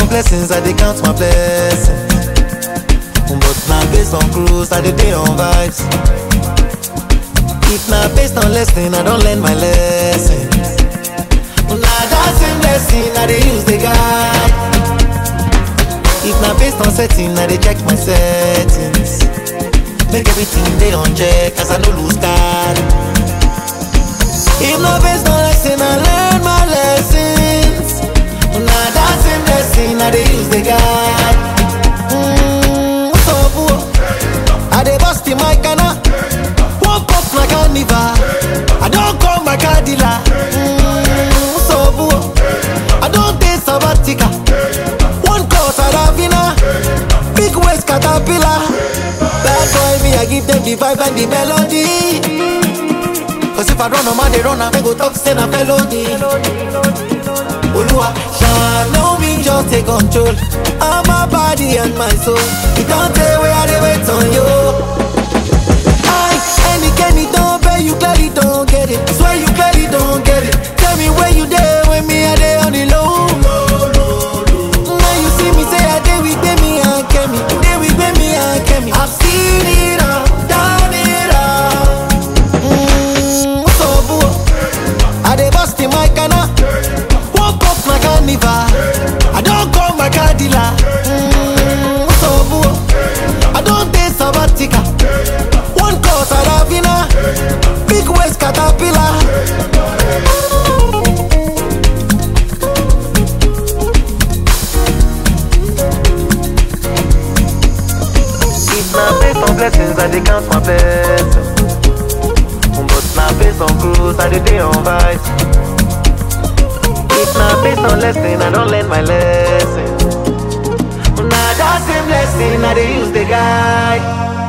blessings, I dey count my blessings. But now based on cruise, I dey dey on vibes. If na based on lesson, I don learn my lesson. Na that same lesson I dey use dey guide. If na based on setting, I dey check my settings. Make everything dey on check as I no lose guard. If na based on lesson, I learn my lessons. Na that same lesson I dey use dey guide. Mm, what's up, boo? I dey bust in my canna. Woke up my carnival. I don call my car dealer. Mm, what's up, boo? I don take sabbatical. One call Saravina. Big waist caterpillar. Bad boy me, I give them the vibe and the melody. Cause if I run, I'm they run, I go talk, say na felony. Olua, shine on me, just take control. of my body and my soul. You don't tell where I dey wait on you. I, any Kenny don't pay, you clearly don't get it. Swear you clearly don't get it. Tell me where you there when me I dey on the low. Now you see me say I dey with me and Kemi, dey with me and Kemi. I've seen it all, done it all. Mm, what's up, boo? I dey bust in my canna. Woke up my carnival. I don't call my car dealer. Mm, what's up, boo? I don't take sabbatical. One call Saravina. Big waist caterpillar. If na based on blessings, I dey count my blessings. But na based on cruise, I dey dey on vibes. If na based on lesson, I don learn my lesson. Na that same lesson I dey use dey guide.